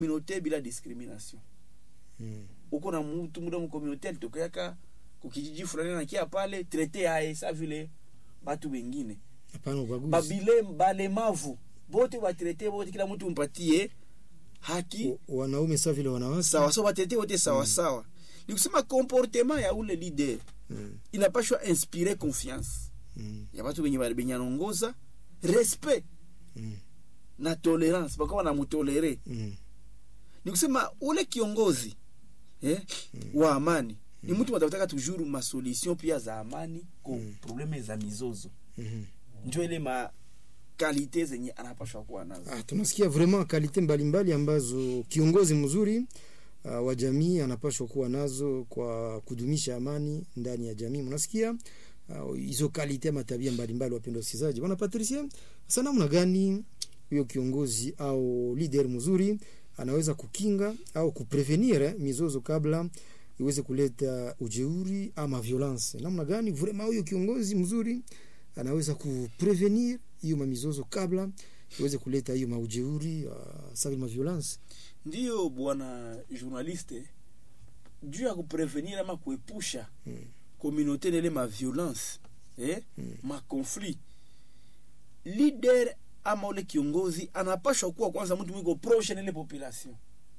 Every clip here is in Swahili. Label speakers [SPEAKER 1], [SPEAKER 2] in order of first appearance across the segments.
[SPEAKER 1] communauté bila discrimination
[SPEAKER 2] Mm.
[SPEAKER 1] uko na mtu muda mu communauté alitokeaka kukijiji fulani nakia pale traité aye sa vile batu wengine
[SPEAKER 2] Hapana ubaguzi.
[SPEAKER 1] babile balemavu bote batraité bote kila mtu mpatie haki
[SPEAKER 2] O- Wanaume sawa vile wanawake.
[SPEAKER 1] sawa sawa batraité wote sawa sawa ni kusema comportement ya ule leader
[SPEAKER 2] Mm.
[SPEAKER 1] inapashwa inspire confiance
[SPEAKER 2] Mm.
[SPEAKER 1] ya batu benye bali- benye anongoza respect
[SPEAKER 2] Mm.
[SPEAKER 1] na tolerance bakawa wanamutolere
[SPEAKER 2] Mm.
[SPEAKER 1] ni kusema ule kiongozi eh, wa amani ni mtu watakutaka toujours masolution pia za amani ko
[SPEAKER 2] Mm.
[SPEAKER 1] probleme za mizozo
[SPEAKER 2] Mhm.
[SPEAKER 1] njo ile ma kalite zenye anapashwa kuwa nazo
[SPEAKER 2] Ah, tunasikia vraiment kalite mbalimbali ambazo kiongozi mzuri uh, wa jamii anapaswa kuwa nazo kwa kudumisha amani ndani ya jamii. Mnasikia ah, hizo uh, kalite ama tabia mbalimbali, wapendwa wasikilizaji. Bwana Patricia, sasa namna gani huyo kiongozi au leader mzuri anaweza kukinga au kuprevenir eh, mizozo kabla iweze kuleta ujeuri ama violence? Namna gani vraiment huyo kiongozi mzuri anaweza kuprevenir hiyo mamizozo kabla iweze kuleta hiyo maujeuri uh, sa vile maviolence
[SPEAKER 1] ndiyo bwana journaliste juu ya kuprevenir ama kuepusha
[SPEAKER 2] Mm.
[SPEAKER 1] communauté nele ma violence eh?
[SPEAKER 2] Mm.
[SPEAKER 1] ma conflit leader ama ule kiongozi anapashwa kuwa kwanza mtu mwiko proche nele population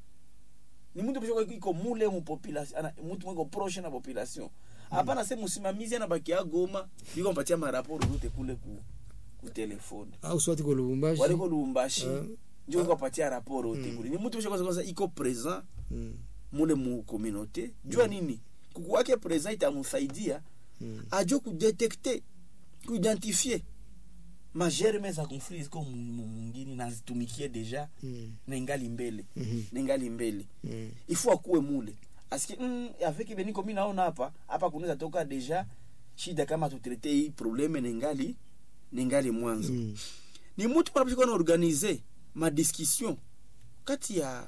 [SPEAKER 1] ni mtu mshoko iko mule mu population ana mtu mwiko proche na population hapana sema msimamizi anabakia Goma yuko mpatia maraporo zote kule ku ku telefone
[SPEAKER 2] au swati ko Lubumbashi
[SPEAKER 1] waliko Lubumbashi
[SPEAKER 2] Ah.
[SPEAKER 1] ndio kwa patia raporo yote
[SPEAKER 2] Mm.
[SPEAKER 1] kule ni mtu mshoko kwanza iko present
[SPEAKER 2] mm.
[SPEAKER 1] mule mu communauté jua nini kuku wake present itamsaidia
[SPEAKER 2] Mm.
[SPEAKER 1] ajo kudetekte kuidentifie magerme za conflit ziko mu- mu- mungini na zitumikie deja
[SPEAKER 2] Mm.
[SPEAKER 1] na ingali mbele
[SPEAKER 2] Mhm.
[SPEAKER 1] na ingali mbele
[SPEAKER 2] Mm.
[SPEAKER 1] ifo akuwe mule aski mm, avec beniko mi naona hapa hapa kunaweza toka deja shida kama tutrete hii probleme na ingali na ingali mwanzo
[SPEAKER 2] Mm.
[SPEAKER 1] ni mtu panapashika na organize madiscussion kati ya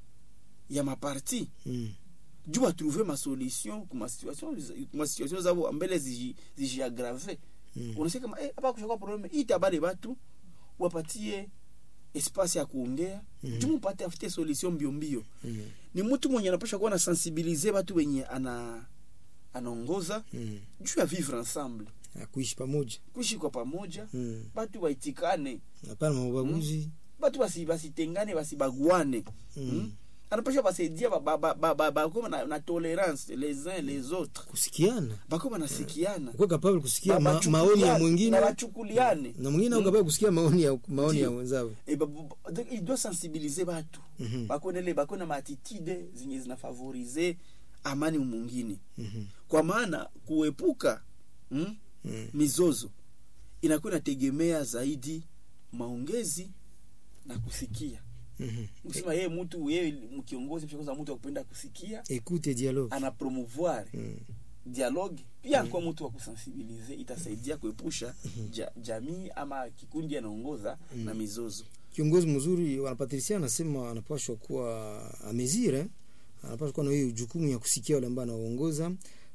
[SPEAKER 1] ya maparti
[SPEAKER 2] Mm.
[SPEAKER 1] juu batrouve masolution kuma situation kuma situation zabo mbele ziji- zijiagrave
[SPEAKER 2] Mm.
[SPEAKER 1] unasikia kama eh, hapa kushakuwa probleme ita bale batu wapatie espace ya kuongea
[SPEAKER 2] Mhm.
[SPEAKER 1] juu mupate afute solution mbio mbio
[SPEAKER 2] Mm.
[SPEAKER 1] ni mtu mwenye anapasha kuwa na sensibilize batu wenye ana anaongoza
[SPEAKER 2] Mm.
[SPEAKER 1] juu ya vivre ensemble
[SPEAKER 2] Ah, kuishi pamoja
[SPEAKER 1] kuishi kwa pamoja
[SPEAKER 2] Mm.
[SPEAKER 1] batu waitikane
[SPEAKER 2] hapana maubaguzi
[SPEAKER 1] batu basi basitengane basibaguane
[SPEAKER 2] Mm.
[SPEAKER 1] mm. anapasha basaidia bakoma ba, ba, ba, bakoma na, na tolerance les uns les autres
[SPEAKER 2] kusikiana
[SPEAKER 1] bakoma nasikiana
[SPEAKER 2] kuwa kapable kusikia
[SPEAKER 1] Ba-
[SPEAKER 2] ma,
[SPEAKER 1] bachukuliane,
[SPEAKER 2] maoni ya
[SPEAKER 1] na
[SPEAKER 2] mwingine
[SPEAKER 1] bachukuliane
[SPEAKER 2] na mwingine au
[SPEAKER 1] Mm.
[SPEAKER 2] kapable kusikia maoni ya maoni ya
[SPEAKER 1] Ndio.
[SPEAKER 2] wenzao
[SPEAKER 1] Eh, ba- ba- donc il doit sensibiliser batu
[SPEAKER 2] Mhm.
[SPEAKER 1] bakonele bakona maatitude zenye zinafavorize amani mwingine
[SPEAKER 2] Mhm.
[SPEAKER 1] kwa maana kuepuka mm,
[SPEAKER 2] Mm.
[SPEAKER 1] mizozo inakuwa inategemea zaidi maongezi na kusikia
[SPEAKER 2] Mhm.
[SPEAKER 1] kusema yeye mtu yeye mkiongozi mshakoza mtu akupenda kusikia
[SPEAKER 2] Écoute et dialogue
[SPEAKER 1] ana promouvoir
[SPEAKER 2] Mm.
[SPEAKER 1] dialogue pia kwa mtu wa kusensibilize itasaidia kuepusha ja, jamii ama kikundi anaongoza na mizozo
[SPEAKER 2] kiongozi mzuri wanapatricia anasema anapashwa kuwa amezire anapashwa kuwa na hiyo jukumu ya kusikia wale ambao anaongoza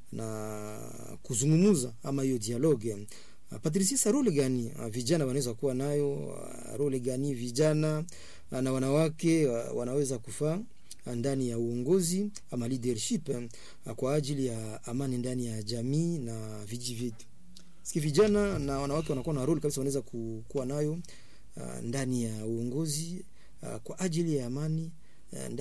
[SPEAKER 2] na kuzungumuza ama hiyo dialogue Ah, Patricia, sa role gani ah, vijana wanaweza kuwa nayo? ah, Role gani vijana ah, na wanawake ah, wanaweza kufaa ah, ndani ya uongozi ama leadership ah, kwa ajili ya amani ndani ya jamii na vijiji vyetu? Siki vijana na wanawake wanakuwa na role kabisa, wanaweza ku- kuwa nayo ah, ndani ya uongozi ah, kwa ajili ya amani ah,